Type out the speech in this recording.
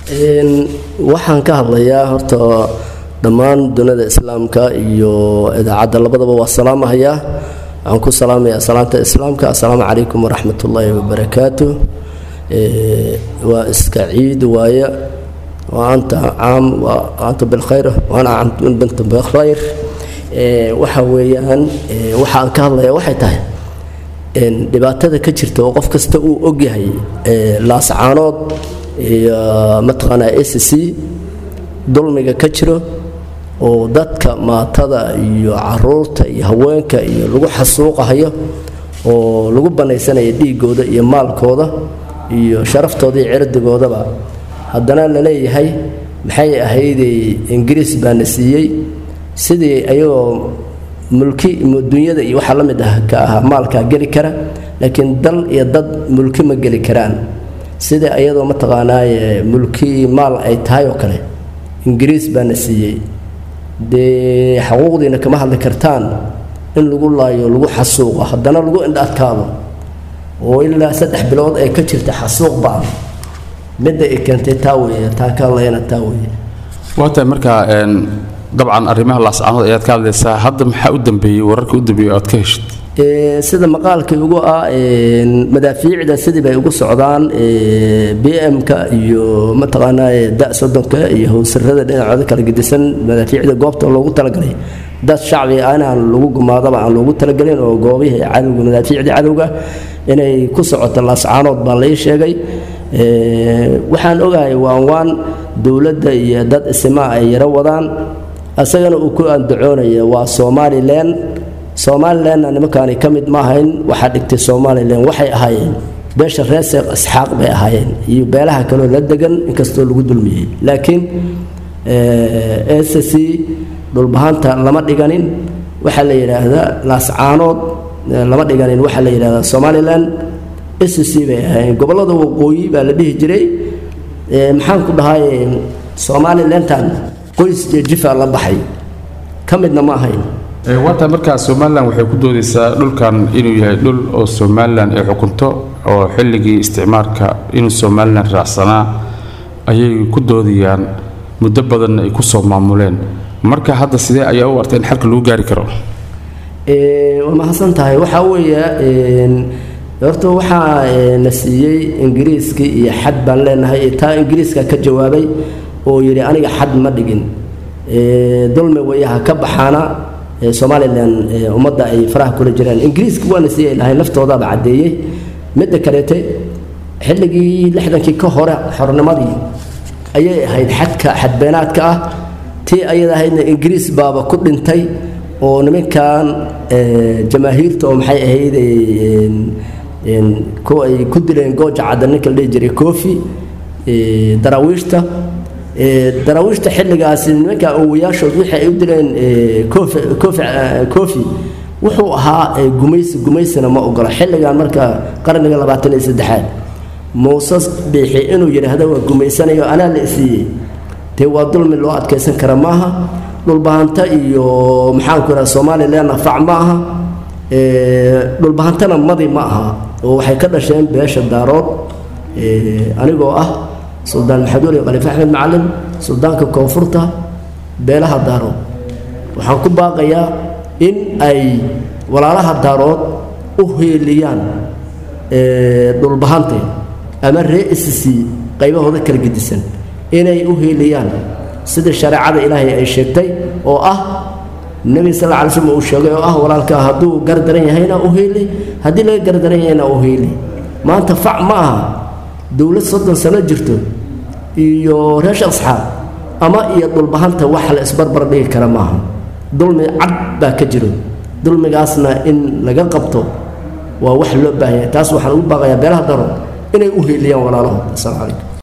waxaan ka hadlayaa horta dhammaan dunida islaamka iyo idaacadda labadaba waa salaamahayaa waxaan ku salaamayaa salaanta islaamka assalaamu calaykum waraxmat ullaahi wabarakaatu waa iska ciid waaye وأنت عام وأنت بالخير وأنا عام بنت بالخير waxa weeyaan waxaan ka hadlayaa waxay tahay dhibaatada ka jirta oo qof kasta uu ogyahay laascaanood iyo mataqaanaa s c dulmiga ka jiro oo dadka maatada iyo caruurta iyo haweenka iyo lagu xasuuqahayo oo lagu bannaysanayo dhiigooda iyo maalkooda iyo sharaftooda iyo cirdigoodaba haddana la leeyahay maxay ahayday ingiriis baana siiyey sidii ayagoo mulki dunyada iyo waxaa la mid ah ka ah maalkaa geli kara laakiin dal iyo dad mulki ma geli karaan sida ayadoo mataqaanaaye mulki maal ay tahay oo kale ingiriis baana siiyey dee xuquuqdiina kama hadli kartaan in lagu laayo lagu xasuuqo haddana lagu indha adkaado oo ilaa saddex bilood ay ka jirta xasuuq baan midda ay keentay taa weeye taa ka hadlayana taa weeye waa tahay markaa dabcan arrimaha laascaanood ayaad ka hadlaysaa hadda maxaa u dambeeyey wararka u dambeeyey aad ka heshid sida maqaalkii ugu ah madaafiicda sidii bay ugu socdaan b m-ka iyo mataqaanaa da soddonka iyo howsarada dhinacooda kala gedisan madaafiicda goobta loogu talagalay dad shacbi ah inaan lagu gumaadaba aan loogu talagelin oo goobihii cadowga madaafiicda cadowga inay ku socoto laascaanood baa lai sheegay waxaan ogahay waan waan dowladda iyo dad isimaa ay yaro wadaan asagana uu ku andacoonaya waa somalilan somalilanna nimankaani ka mid ma ahayn waxaa dhigtay somalilan waxay ahaayeen beesha reer seekh isxaaq bay ahaayeen iyo beelaha kaloo la degan inkastoo lagu dulmiyey laakiin s c dhulbahanta lama dhiganin waxaa la yidhaahdaa laascaanood lama dhiganin waxaa la yidhahdaa somalilan s c bay ahaayeen gobollada waqooyi baa la dhihi jiray maxaan ku dhahay somalilantan qoys iyo jifa la baxay ka midna ma ahayn waata markaa somalilan waxay ku doodaysaa dhulkan inuu yahay dhul oo somalilan ay xukunto oo xilligii isticmaarka inuu somalilan raacsanaa ayay ku doodayaan muddo badanna ay ku soo maamuleen marka hadda sidee ayaa u artay in xalka lagu gaari karo waa mahadsan tahay waxaa weeye horta waxaa na siiyey ingiriiskii iyo xad baan leenahay taa ingiriiska ka jawaabay oo yidhi aniga xad ma dhigin dulmi wayaha ka baxaana somalilan ummadda ay faraha kula jiraan ingiriiska waana siiyay lahay naftoodaaba caddeeyey midda kaleete xilligii lixdankii ka hore xornimadii ayay ahayd xadka xadbeenaadka ah tii ayada ahaydna ingiriis baaba ku dhintay oo nimankan jamaahiirta oo maxay ahayd kuwa ay ku dileen gooja cadda ninka la dhihi jiray koofi daraawiishta daraawiishta xilligaasi nimanka awowayaashood wixii ay u dileen koofi wuxuu ahaa gumaysi gumaysina ma ogola xilligan marka qarniga labaatan iyo saddexaad muuse biixi inuu yidhaahdo waa gumaysanayo anaa la isiiyey dee waa dulmi loo adkaysan kara maaha dhulbahanta iyo maxaanku idhaha somalilanna fac ma aha dhulbahantana madi ma aha oo waxay ka dhasheen beesha daarood anigoo ah suldaan maxamed weli khaliif axmed macalin suldaanka koonfurta beelaha daarood waxaan ku baaqayaa in ay walaalaha daarood u heeliyaan dhulbahante ama ree isisi qaybahooda kala gedisan inay u heeliyaan sida shareecada ilaahay ay sheegtay oo ah nebi sal lla alay slm uu sheegay oo ah walaalkaa hadduu gardaran yahayna u heeli haddii laga gardaran yahayna u heeli maanta fac ma aha dowlad soddon sano jirto iyo reesha asxaab ama iyo dhulbahanta wax la isbarbar dhigi kara maaha dulmi cad baa ka jiro dulmigaasna in laga qabto waa wax loo baahanya taas waxaan ugu baaqayaa beelaha daro inay u heeliyaan walaalahood asalamu calaykum